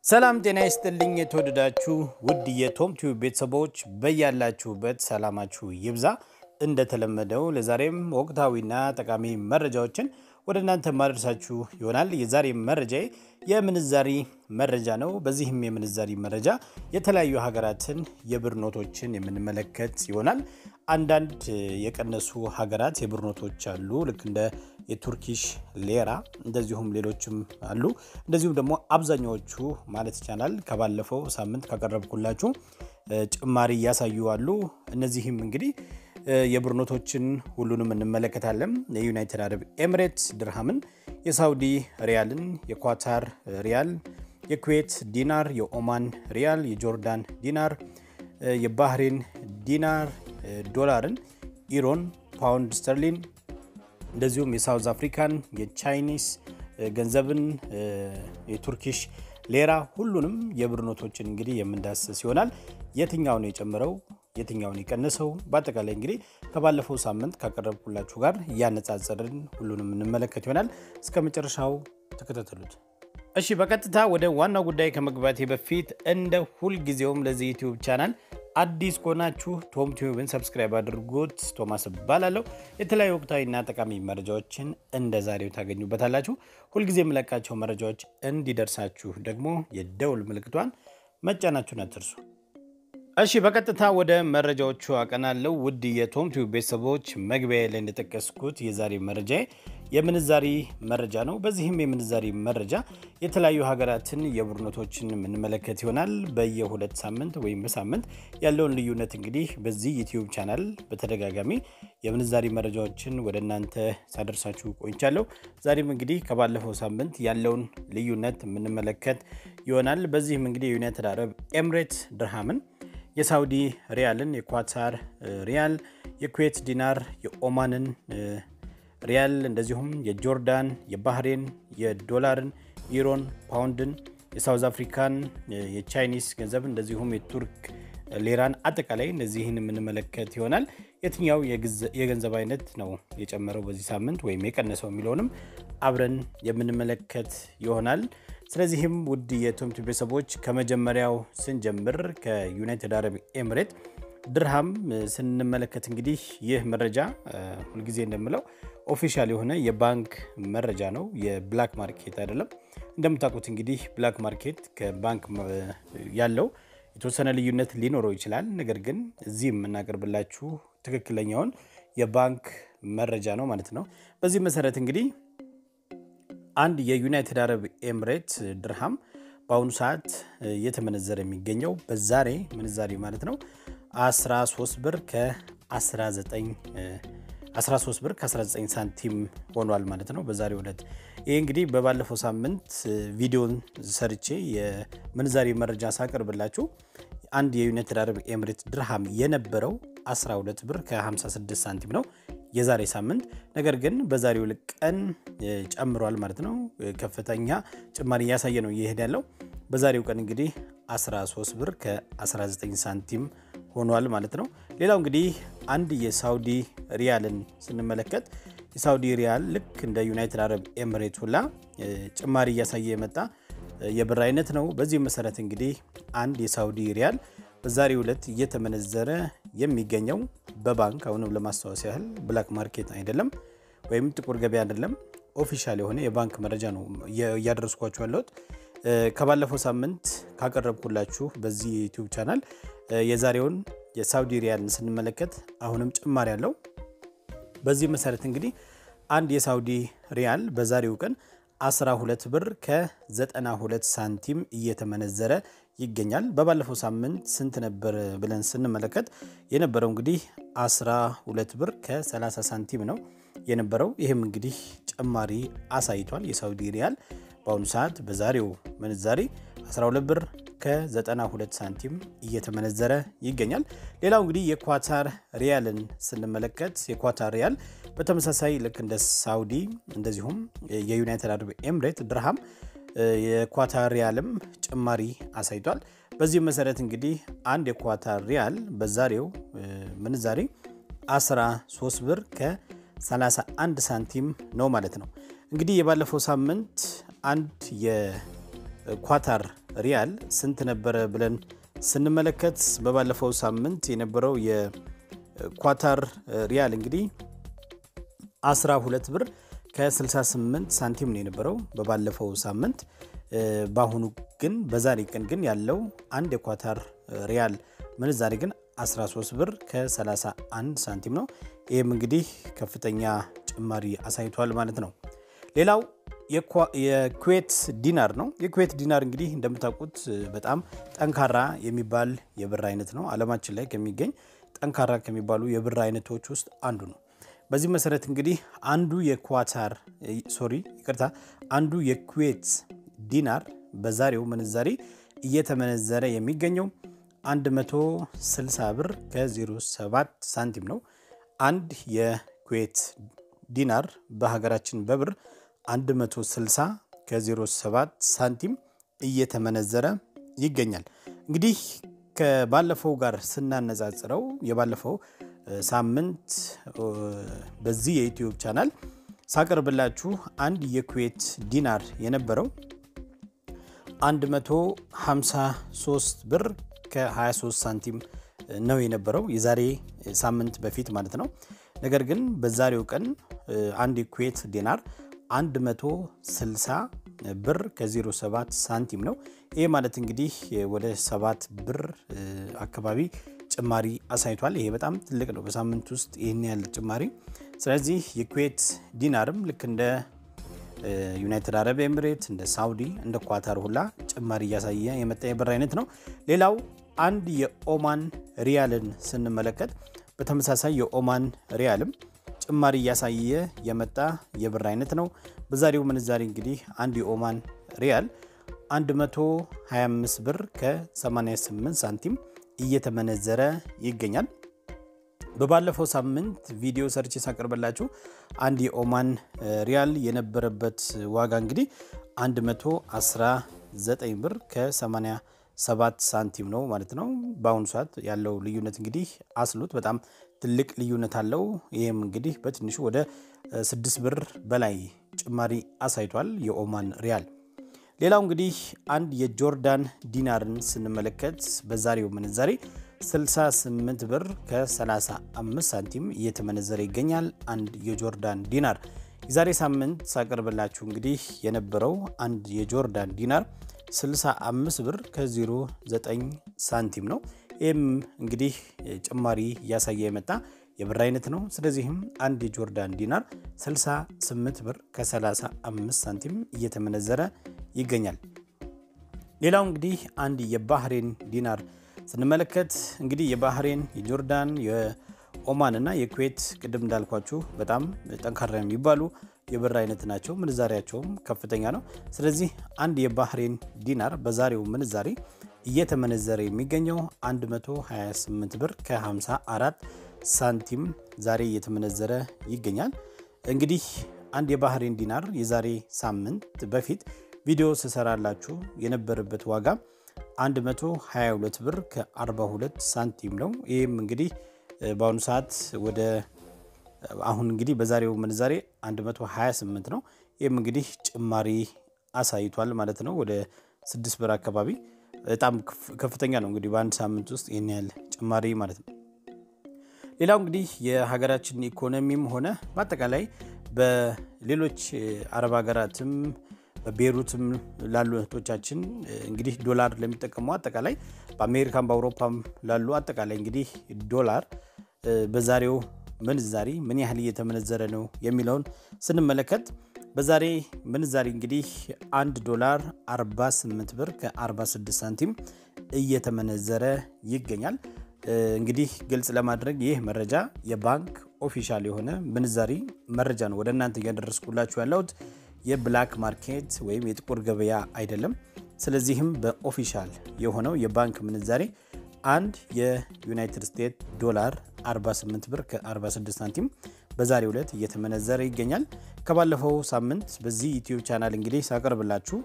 ሰላም ጤና ይስጥልኝ። የተወደዳችሁ ውድ የቶም ቲዩብ ቤተሰቦች በያላችሁበት ሰላማችሁ ይብዛ። እንደተለመደው ለዛሬም ወቅታዊና ጠቃሚ መረጃዎችን ወደ እናንተ ማድረሳችሁ ይሆናል። የዛሬ መረጃ የምንዛሪ መረጃ ነው። በዚህም የምንዛሪ መረጃ የተለያዩ ሀገራትን የብር ኖቶችን የምንመለከት ይሆናል። አንዳንድ የቀነሱ ሀገራት የብር ኖቶች አሉ፣ ልክ እንደ የቱርኪሽ ሌራ እንደዚሁም ሌሎችም አሉ። እንደዚሁም ደግሞ አብዛኛዎቹ ማለት ይቻላል ከባለፈው ሳምንት ካቀረብኩላችሁ ጭማሪ እያሳዩ አሉ። እነዚህም እንግዲህ የብር ኖቶችን ሁሉንም እንመለከታለን። የዩናይትድ አረብ ኤሚሬትስ ድርሃምን፣ የሳውዲ ሪያልን፣ የኳታር ሪያል፣ የኩዌት ዲናር፣ የኦማን ሪያል፣ የጆርዳን ዲናር፣ የባህሬን ዲናር፣ ዶላርን፣ ኢሮን፣ ፓውንድ ስተርሊን እንደዚሁም የሳውዝ አፍሪካን የቻይኒስ ገንዘብን የቱርኪሽ ሌራ ሁሉንም የብር ኖቶችን እንግዲህ የምንዳስስ ይሆናል። የትኛውን የጨምረው የትኛውን የቀነሰው በአጠቃላይ እንግዲህ ከባለፈው ሳምንት ካቀረብኩላችሁ ጋር እያነጻጸርን ሁሉንም እንመለከት ይሆናል። እስከ መጨረሻው ተከታተሉት። እሺ፣ በቀጥታ ወደ ዋናው ጉዳይ ከመግባቴ በፊት እንደ ሁልጊዜውም ለዚህ ዩቲዩብ ቻናል አዲስ ከሆናችሁ ቶም ቲዩብን ሰብስክራይብ አድርጉት። ቶማስ እባላለሁ። የተለያዩ ወቅታዊና ጠቃሚ መረጃዎችን እንደ ዛሬው ታገኙበታላችሁ። ሁልጊዜ የምለቃቸው መረጃዎች እንዲደርሳችሁ ደግሞ የደውል ምልክቷን መጫናችሁን አትርሱ። እሺ በቀጥታ ወደ መረጃዎቹ አቀናለው። ውድ የቶም ቲዩብ ቤተሰቦች መግቢያ ላይ እንደጠቀስኩት የዛሬ መረጃ የምንዛሪ መረጃ ነው። በዚህም የምንዛሪ መረጃ የተለያዩ ሀገራትን የብር ኖቶችን የምንመለከት ይሆናል። በየሁለት ሳምንት ወይም በሳምንት ያለውን ልዩነት እንግዲህ በዚህ ዩቲዩብ ቻናል በተደጋጋሚ የምንዛሪ መረጃዎችን ወደ እናንተ ሳደርሳችሁ ቆይቻለሁ። ዛሬም እንግዲህ ከባለፈው ሳምንት ያለውን ልዩነት የምንመለከት ይሆናል። በዚህም እንግዲህ የዩናይትድ አረብ ኤሚሬትስ ድርሃምን የሳውዲ ሪያልን፣ የኳታር ሪያል፣ የኩዌት ዲናር፣ የኦማንን ሪያል እንደዚሁም የጆርዳን፣ የባህሬን፣ የዶላርን፣ ኢሮን፣ ፓውንድን፣ የሳውዝ አፍሪካን፣ የቻይኒስ ገንዘብ እንደዚሁም የቱርክ ሌራን አጠቃላይ እነዚህን የምንመለከት ይሆናል። የትኛው የገንዘብ አይነት ነው የጨመረው በዚህ ሳምንት ወይም የቀነሰው የሚለውንም አብረን የምንመለከት ይሆናል። ስለዚህም ውድ የቶም ቲዩብ ቤተሰቦች ከመጀመሪያው ስንጀምር ከዩናይትድ አረብ ኤሚሬት ድርሃም ስንመለከት እንግዲህ ይህ መረጃ ሁልጊዜ እንደምለው ኦፊሻል የሆነ የባንክ መረጃ ነው፣ የብላክ ማርኬት አይደለም። እንደምታውቁት እንግዲህ ብላክ ማርኬት ከባንክ ያለው የተወሰነ ልዩነት ሊኖረው ይችላል። ነገር ግን እዚህ የምናቀርብላችሁ ትክክለኛውን የባንክ መረጃ ነው ማለት ነው። በዚህ መሰረት እንግዲህ አንድ የዩናይትድ አረብ ኤሚሬት ድርሃም በአሁኑ ሰዓት እየተመነዘረ የሚገኘው በዛሬ ምንዛሬ ማለት ነው 13 ብር ከ19 13 ብር ከ19 ሳንቲም ሆኗል ማለት ነው በዛሬው ዕለት። ይህ እንግዲህ በባለፈው ሳምንት ቪዲዮን ሰርቼ የምንዛሬ መረጃ ሳቀርብላችሁ አንድ የዩናይትድ አረብ ኤሚሬት ድርሃም የነበረው 12 ብር ከ56 ሳንቲም ነው የዛሬ ሳምንት። ነገር ግን በዛሬው ቀን ጨምሯል ማለት ነው። ከፍተኛ ጭማሪ እያሳየ ነው እየሄድ ያለው። በዛሬው ቀን እንግዲህ 13 ብር ከ19 ሳንቲም ሆኗል ማለት ነው። ሌላው እንግዲህ አንድ የሳውዲ ሪያልን ስንመለከት የሳውዲ ሪያል ልክ እንደ ዩናይትድ አረብ ኤሚሬት ሁላ ጭማሪ እያሳየ የመጣ የብር አይነት ነው። በዚህ መሰረት እንግዲህ አንድ የሳውዲ ሪያል በዛሬው ዕለት እየተመነዘረ የሚገኘው በባንክ አሁንም ለማስታወስ ያህል ብላክ ማርኬት አይደለም ወይም ጥቁር ገበያ አይደለም። ኦፊሻል የሆነ የባንክ መረጃ ነው እያደረስኳችሁ ያለሁት። ከባለፈው ሳምንት ካቀረብኩላችሁ በዚህ የዩቲዩብ ቻናል የዛሬውን የሳውዲ ሪያልን ስንመለከት አሁንም ጭማሪ ያለው። በዚህ መሰረት እንግዲህ አንድ የሳውዲ ሪያል በዛሬው ቀን 12 ብር ከ92 ሳንቲም እየተመነዘረ ይገኛል። በባለፈው ሳምንት ስንት ነበር ብለን ስንመለከት የነበረው እንግዲህ 12 ብር ከ30 ሳንቲም ነው የነበረው። ይህም እንግዲህ ጭማሪ አሳይቷል። የሳውዲ ሪያል በአሁኑ ሰዓት በዛሬው ምንዛሬ 12 ብር ከ92 ሳንቲም እየተመነዘረ ይገኛል። ሌላው እንግዲህ የኳታር ሪያልን ስንመለከት የኳታር ሪያል በተመሳሳይ ልክ እንደ ሳውዲ እንደዚሁም የዩናይትድ አረብ ኤሚሬት ድርሃም የኳታር ሪያልም ጭማሪ አሳይቷል። በዚህ መሰረት እንግዲህ አንድ የኳታር ሪያል በዛሬው ምንዛሬ 13 ብር ከ31 ሳንቲም ነው ማለት ነው። እንግዲህ የባለፈው ሳምንት አንድ የኳታር ሪያል ስንት ነበረ ብለን ስንመለከት በባለፈው ሳምንት የነበረው የኳታር ሪያል እንግዲህ 12 ብር ከ68 ሳንቲም ነው የነበረው በባለፈው ሳምንት። በአሁኑ ግን በዛሬ ቀን ግን ያለው አንድ የኳታር ሪያል ምንዛሬ ግን 13 ብር ከ31 ሳንቲም ነው። ይህም እንግዲህ ከፍተኛ ጭማሪ አሳይቷል ማለት ነው። ሌላው የኩዌት ዲናር ነው። የኩዌት ዲናር እንግዲህ እንደምታውቁት በጣም ጠንካራ የሚባል የብር አይነት ነው። ዓለማችን ላይ ከሚገኝ ጠንካራ ከሚባሉ የብር አይነቶች ውስጥ አንዱ ነው። በዚህ መሰረት እንግዲህ አንዱ የኳታር ሶሪ ይቅርታ አንዱ የኩዌት ዲናር በዛሬው ምንዛሬ እየተመነዘረ የሚገኘው 160 ብር ከ07 ሳንቲም ነው። አንድ የኩዌት ዲናር በሀገራችን በብር 160 ከ07 ሳንቲም እየተመነዘረ ይገኛል። እንግዲህ ከባለፈው ጋር ስናነጻጽረው የባለፈው ሳምንት በዚህ የዩትዩብ ቻናል ሳቀርብላችሁ አንድ የኩዌት ዲናር የነበረው 153 ብር ከ23 ሳንቲም ነው የነበረው የዛሬ ሳምንት በፊት ማለት ነው። ነገር ግን በዛሬው ቀን አንድ የኩዌት ዲናር 160 ብር ከ07 ሳንቲም ነው። ይህ ማለት እንግዲህ ወደ 7 ብር አካባቢ ጭማሪ አሳይቷል። ይሄ በጣም ትልቅ ነው፣ በሳምንት ውስጥ ይህን ያህል ጭማሪ። ስለዚህ የኩዌት ዲናርም ልክ እንደ ዩናይትድ አረብ ኤምሬት፣ እንደ ሳውዲ፣ እንደ ኳታር ሁላ ጭማሪ እያሳየ የመጣ የብር አይነት ነው። ሌላው አንድ የኦማን ሪያልን ስንመለከት በተመሳሳይ የኦማን ሪያልም ጭማሪ እያሳየ የመጣ የብር አይነት ነው። በዛሬው ምንዛሬ እንግዲህ አንድ የኦማን ሪያል 125 ብር ከ88 ሳንቲም እየተመነዘረ ይገኛል። በባለፈው ሳምንት ቪዲዮ ሰርች ሳቀርበላችሁ አንድ የኦማን ሪያል የነበረበት ዋጋ እንግዲህ 119 ብር ከ87 ሳንቲም ነው ማለት ነው። በአሁኑ ሰዓት ያለው ልዩነት እንግዲህ አስሉት በጣም ትልቅ ልዩነት አለው። ይህም እንግዲህ በትንሹ ወደ 6 ብር በላይ ጭማሪ አሳይቷል የኦማን ሪያል። ሌላው እንግዲህ አንድ የጆርዳን ዲናርን ስንመለከት በዛሬው ምንዛሬ 68 ብር ከ35 ሳንቲም እየተመነዘረ ይገኛል። አንድ የጆርዳን ዲናር የዛሬ ሳምንት ሳቀርብላችሁ እንግዲህ የነበረው አንድ የጆርዳን ዲናር 65 ብር ከ09 ሳንቲም ነው። ይህም እንግዲህ ጭማሪ እያሳየ የመጣ የብር አይነት ነው። ስለዚህም አንድ የጆርዳን ዲናር 68 ብር ከ35 ሳንቲም እየተመነዘረ ይገኛል። ሌላው እንግዲህ አንድ የባህሬን ዲናር ስንመለከት እንግዲህ የባህሬን፣ የጆርዳን፣ የኦማን እና የኩዌት ቅድም እንዳልኳችሁ በጣም ጠንካራ የሚባሉ የብር አይነት ናቸው። ምንዛሪያቸውም ከፍተኛ ነው። ስለዚህ አንድ የባህሬን ዲናር በዛሬው ምንዛሬ እየተመነዘረ የሚገኘው 128 ብር ከ54 ሳንቲም ዛሬ እየተመነዘረ ይገኛል። እንግዲህ አንድ የባህሬን ዲናር የዛሬ ሳምንት በፊት ቪዲዮ ስሰራላችሁ የነበረበት ዋጋ 122 ብር ከ42 ሳንቲም ነው። ይህም እንግዲህ በአሁኑ ሰዓት ወደ አሁን እንግዲህ በዛሬው ምንዛሬ 128 ነው። ይህም እንግዲህ ጭማሪ አሳይቷል ማለት ነው። ወደ 6 ብር አካባቢ በጣም ከፍተኛ ነው። እንግዲህ በአንድ ሳምንት ውስጥ ይህን ያህል ጭማሪ ማለት ነው። ሌላው እንግዲህ የሀገራችን ኢኮኖሚም ሆነ በአጠቃላይ በሌሎች አረብ ሀገራትም በቤሩትም ላሉ እህቶቻችን እንግዲህ ዶላር ለሚጠቀሙ አጠቃላይ በአሜሪካም በአውሮፓም ላሉ አጠቃላይ እንግዲህ ዶላር በዛሬው ምንዛሪ ምን ያህል እየተመነዘረ ነው የሚለውን ስንመለከት በዛሬ ምንዛሪ እንግዲህ አንድ ዶላር 48 ብር ከ46 ሳንቲም እየተመነዘረ ይገኛል። እንግዲህ ግልጽ ለማድረግ ይህ መረጃ የባንክ ኦፊሻል የሆነ ምንዛሪ መረጃ ነው ወደ እናንተ እያደረስኩላችሁ ያለሁት የብላክ ማርኬት ወይም የጥቁር ገበያ አይደለም። ስለዚህም በኦፊሻል የሆነው የባንክ ምንዛሬ አንድ የዩናይትድ ስቴትስ ዶላር 48 ብር ከ46 ሳንቲም በዛሬው ዕለት እየተመነዘረ ይገኛል። ከባለፈው ሳምንት በዚህ ዩቲዩብ ቻናል እንግዲህ ሳቀርብላችሁ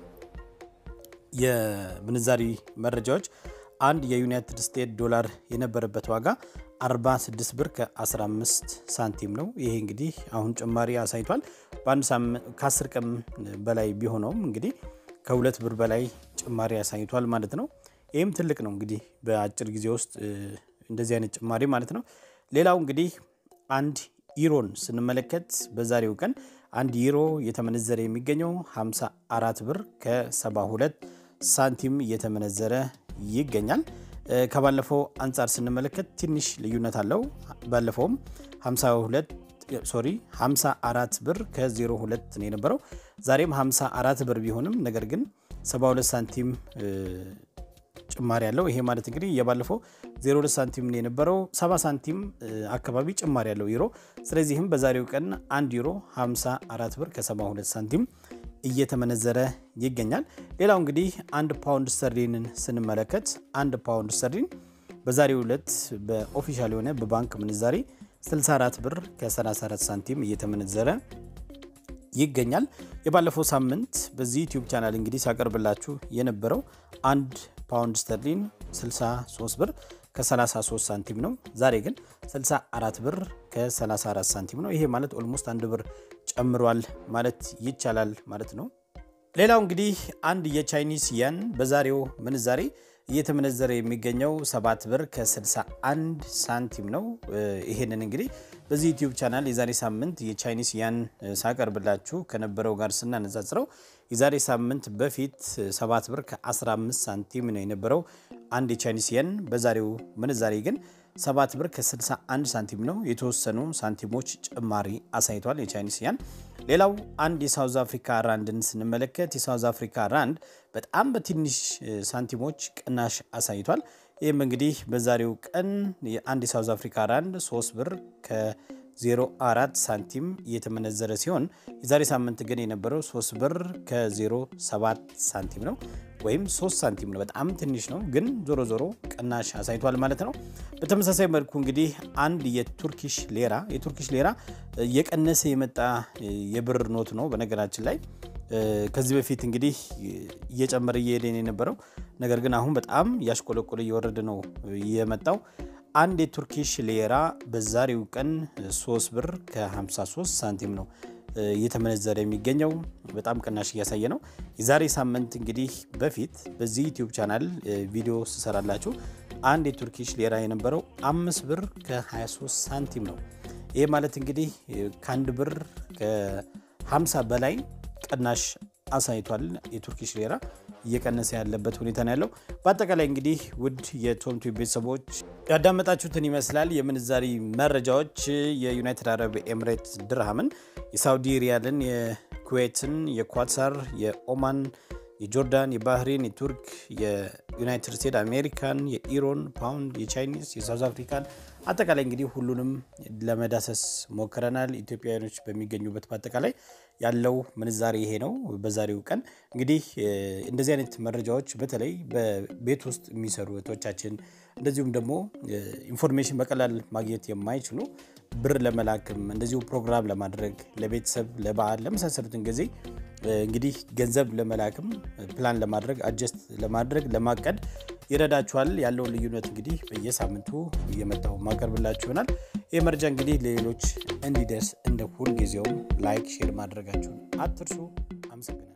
የምንዛሪ መረጃዎች አንድ የዩናይትድ ስቴትስ ዶላር የነበረበት ዋጋ 46 ብር ከ15 ሳንቲም ነው። ይሄ እንግዲህ አሁን ጭማሪ አሳይቷል። በአንድ ከ10 ቀን በላይ ቢሆነውም እንግዲህ ከሁለት ብር በላይ ጭማሪ አሳይቷል ማለት ነው። ይህም ትልቅ ነው እንግዲህ በአጭር ጊዜ ውስጥ እንደዚህ አይነት ጭማሪ ማለት ነው። ሌላው እንግዲህ አንድ ኢሮን ስንመለከት በዛሬው ቀን አንድ ዩሮ እየተመነዘረ የሚገኘው 54 ብር ከ72 ሳንቲም እየተመነዘረ ይገኛል። ከባለፈው አንጻር ስንመለከት ትንሽ ልዩነት አለው። ባለፈውም 52 ሶሪ 54 ብር ከ02 ነው የነበረው። ዛሬም 54 ብር ቢሆንም ነገር ግን 72 ሳንቲም ጭማሪ ያለው ይሄ ማለት እንግዲህ የባለፈው 02 ሳንቲም ነው የነበረው 70 ሳንቲም አካባቢ ጭማሪ ያለው ዩሮ። ስለዚህም በዛሬው ቀን 1 ዩሮ 54 ብር ከ72 ሳንቲም እየተመነዘረ ይገኛል። ሌላው እንግዲህ አንድ ፓውንድ ስተርሊንን ስንመለከት አንድ ፓውንድ ስተርሊን በዛሬው ዕለት በኦፊሻል የሆነ በባንክ ምንዛሬ 64 ብር ከ34 ሳንቲም እየተመነዘረ ይገኛል። የባለፈው ሳምንት በዚህ ዩቲዩብ ቻናል እንግዲህ ሳቀርብላችሁ የነበረው አንድ ፓውንድ ስተርሊን 63 ብር ከ33 ሳንቲም ነው። ዛሬ ግን 64 ብር ከ34 ሳንቲም ነው። ይሄ ማለት ኦልሞስት አንድ ብር ጨምሯል ማለት ይቻላል ማለት ነው። ሌላው እንግዲህ አንድ የቻይኒስ ያን በዛሬው ምንዛሬ እየተመነዘረ የሚገኘው 7 ብር ከ61 ሳንቲም ነው። ይሄንን እንግዲህ በዚህ ዩቲዩብ ቻናል የዛሬ ሳምንት የቻይኒስ ያን ሳቀርብላችሁ ከነበረው ጋር ስናነጻጽረው የዛሬ ሳምንት በፊት 7 ብር ከ15 ሳንቲም ነው የነበረው አንድ የቻይኒስ የን። በዛሬው ምንዛሬ ግን 7 ብር ከ61 ሳንቲም ነው። የተወሰኑ ሳንቲሞች ጭማሪ አሳይቷል የቻይኒስ ያን። ሌላው አንድ የሳውዝ አፍሪካ ራንድን ስንመለከት የሳውዝ አፍሪካ ራንድ በጣም በትንሽ ሳንቲሞች ቅናሽ አሳይቷል። ይህም እንግዲህ በዛሬው ቀን አንድ የሳውዝ አፍሪካ ራንድ 3 ብር ከ04 ሳንቲም እየተመነዘረ ሲሆን የዛሬ ሳምንት ግን የነበረው 3 ብር ከ07 ሳንቲም ነው ወይም 3 ሳንቲም ነው። በጣም ትንሽ ነው፣ ግን ዞሮ ዞሮ ቅናሽ አሳይቷል ማለት ነው። በተመሳሳይ መልኩ እንግዲህ አንድ የቱርኪሽ ሌራ የቱርኪሽ ሌራ እየቀነሰ የመጣ የብር ኖት ነው። በነገራችን ላይ ከዚህ በፊት እንግዲህ እየጨመረ እየሄደ የነበረው ነገር ግን አሁን በጣም እያሽቆለቆለ እየወረደ ነው የመጣው። አንድ የቱርኪሽ ሌራ በዛሬው ቀን 3 ብር ከ53 ሳንቲም ነው እየተመነዘረ የሚገኘው በጣም ቅናሽ እያሳየ ነው። የዛሬ ሳምንት እንግዲህ በፊት በዚህ ዩቲዩብ ቻናል ቪዲዮ ስሰራላችሁ አንድ የቱርኪሽ ሌራ የነበረው አምስት ብር ከ23 ሳንቲም ነው። ይህ ማለት እንግዲህ ከአንድ ብር ከ50 በላይ ቅናሽ አሳይቷል። የቱርኪሽ ሌራ እየቀነሰ ያለበት ሁኔታ ነው ያለው። በአጠቃላይ እንግዲህ ውድ የቶም ቲዩብ ቤተሰቦች ያዳመጣችሁትን ይመስላል። የምንዛሪ መረጃዎች የዩናይትድ አረብ ኤምሬት ድርሃምን፣ የሳውዲ ሪያልን፣ የኩዌትን፣ የኳታር፣ የኦማን፣ የጆርዳን፣ የባህሬን፣ የቱርክ፣ የዩናይትድ ስቴትስ አሜሪካን፣ የኢሮን ፓውንድ፣ የቻይኒስ፣ የሳውዝ አፍሪካን አጠቃላይ እንግዲህ ሁሉንም ለመዳሰስ ሞክረናል። ኢትዮጵያውያኖች በሚገኙበት በአጠቃላይ ያለው ምንዛሬ ይሄ ነው። በዛሬው ቀን እንግዲህ እንደዚህ አይነት መረጃዎች በተለይ በቤት ውስጥ የሚሰሩ እህቶቻችን እንደዚሁም ደግሞ ኢንፎርሜሽን በቀላል ማግኘት የማይችሉ ብር ለመላክም እንደዚሁ ፕሮግራም ለማድረግ ለቤተሰብ፣ ለበዓል ለመሳሰሉትን ጊዜ እንግዲህ ገንዘብ ለመላክም ፕላን ለማድረግ አጀስት ለማድረግ ለማቀድ ይረዳችኋል። ያለውን ልዩነት እንግዲህ በየሳምንቱ እየመጣው ማቀርብላችሁ ይሆናል። ይህ መረጃ እንግዲህ ለሌሎች እንዲደርስ እንደ ሁልጊዜውም ላይክ፣ ሼር ማድረጋችሁን አትርሱ። አመሰግናለሁ።